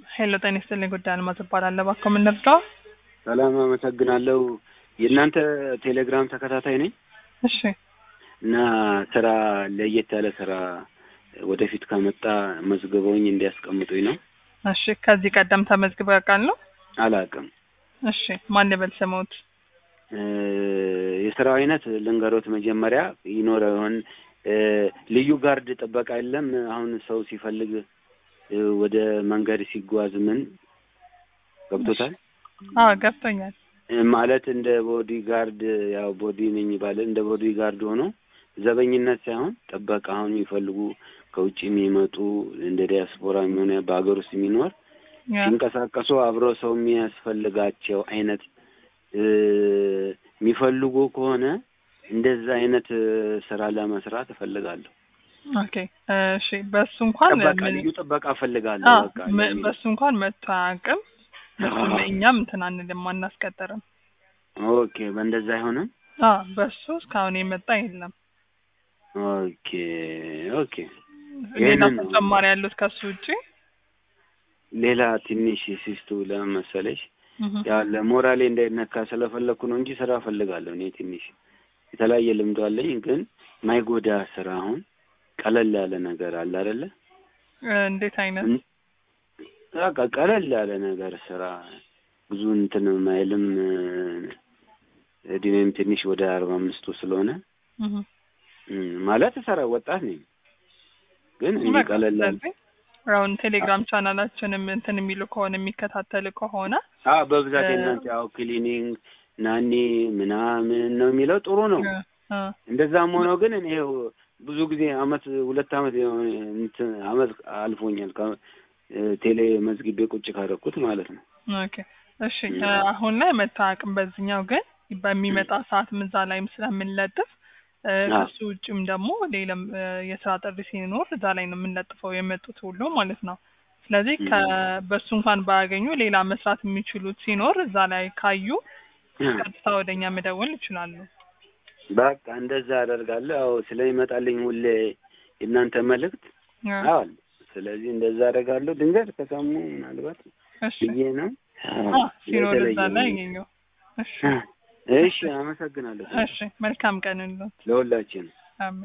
ሄሎ ጤና ይስጥልኝ ጉዳይ አልማዝ እባላለሁ። እባክዎ ምን ልርዳዎ? ሰላም አመሰግናለሁ። የእናንተ ቴሌግራም ተከታታይ ነኝ እሺ እና ስራ ለየት ያለ ስራ ወደፊት ከመጣ መዝግበውኝ እንዲያስቀምጡኝ ነው። እሺ ከዚህ ቀደም ተመዝግበው ያውቃሉ? አላውቅም። እሺ ማን ልበል ስምዎት? እ የስራው አይነት ልንገሮት መጀመሪያ ይኖረ ይሆን እ ልዩ ጋርድ ጥበቃ የለም። አሁን ሰው ሲፈልግ እ ወደ መንገድ ሲጓዝ ምን ገብቶታል አዎ ገብቶኛል። እ ማለት እንደ ቦዲ ጋርድ ያው ቦዲ ነኝ ባለ እንደ ቦዲ ጋርድ ሆኖ ዘበኝነት ሳይሆን ጥበቃ አሁን የሚፈልጉ ከውጭ የሚመጡ እንደ ዲያስፖራ የሚሆነ በሀገር ውስጥ የሚኖር ያ ሲንቀሳቀሱ አብረው ሰው የሚያስፈልጋቸው አይነት እ የሚፈልጉ ከሆነ እንደዛ አይነት እ ስራ ለመስራት እፈልጋለሁ። ኦኬ እሺ በሱ እንኳን ጥበቃ ምን ልዩ ጥበቃ እፈልጋለሁ። አዎ በቃ ም- የሚል- በሱ እንኳን መጥቶ አያውቅም። በሱም እኛም እንትን አንልም አናስቀጥርም። ኦኬ በእንደዛ አይሆንም። አዎ በሱ እስካሁን የመጣ የለም። ኦኬ ኦኬ ሌላ ይሄንን ነው። ተጨማሪ ያሉት ከሱ ውጪ? ሌላ ትንሽ ሲስቱ ለምን መሰለሽ እህ ያ ለሞራሌ እንዳይነካ ስለፈለኩ ነው እንጂ ስራ እፈልጋለሁ። እኔ ትንሽ የተለያየ ልምዶ አለኝ፣ ግን ማይጎዳ ስራ አሁን ቀለል ያለ ነገር አለ አይደለ? እ እንዴት አይነት እን- በቃ ቀለል ያለ ነገር ስራ ብዙ እንትን ማይልም እ እድሜም ትንሽ ወደ አርባ አምስቱ ስለሆነ እህ እም፣ ማለት ሰራ ወጣት ነኝ፣ ግን እንዲህ በቃ ቀለል ያለ ስለዚህ አሁን ቴሌግራም ቻናላችንም እንትን የሚሉ ከሆነ የሚከታተል ከሆነ አዎ በብዛት እ- የእናንተ ያው ክሊኒንግ ናኒ ምናምን ነው የሚለው ጥሩ ነው። እ እ እንደዛም ሆኖ ግን እኔ ይኸው ብዙ ጊዜ አመት ሁለት አመት የሆነ እንትን አመት አልፎኛል ከ- እ ቴሌ መዝግቤ ቁጭ ካደረኩት ማለት ነው። ኦኬ እሺ እ አሁን ላይ መታወቅም በዚህኛው ግን በሚመጣ ሰዓትም እዛ ላይም ስለምንለጥፍ እ አዎ። ከሱ ውጭም ደግሞ ሌላም እ የስራ ጥሪ ሲኖር እዛ ላይ ነው የምንለጥፈው የመጡት ሁሉ ማለት ነው። ስለዚህ ከ በሱ እንኳን ባያገኙ ሌላ መስራት የሚችሉት ሲኖር እዛ ላይ ካዩ ቀጥታ ወደኛ መደወል ይችላሉ። በቃ እንደዛ አደርጋለሁ። ያው ስለሚመጣልኝ ሁሌ የእናንተ መልእክት እ አዋል ስለዚህ እንደዛ አደርጋለሁ። ድንገት ከሰሙ ምናልባት እሺ ብዬ ነው። አ ሲኖር እዛ የተለየ ላይ ነው። ያገኘው። እሺ እሺ አመሰግናለሁ እሺ መልካም ቀን ይሁንልዎት። ለሁላችን አሜን።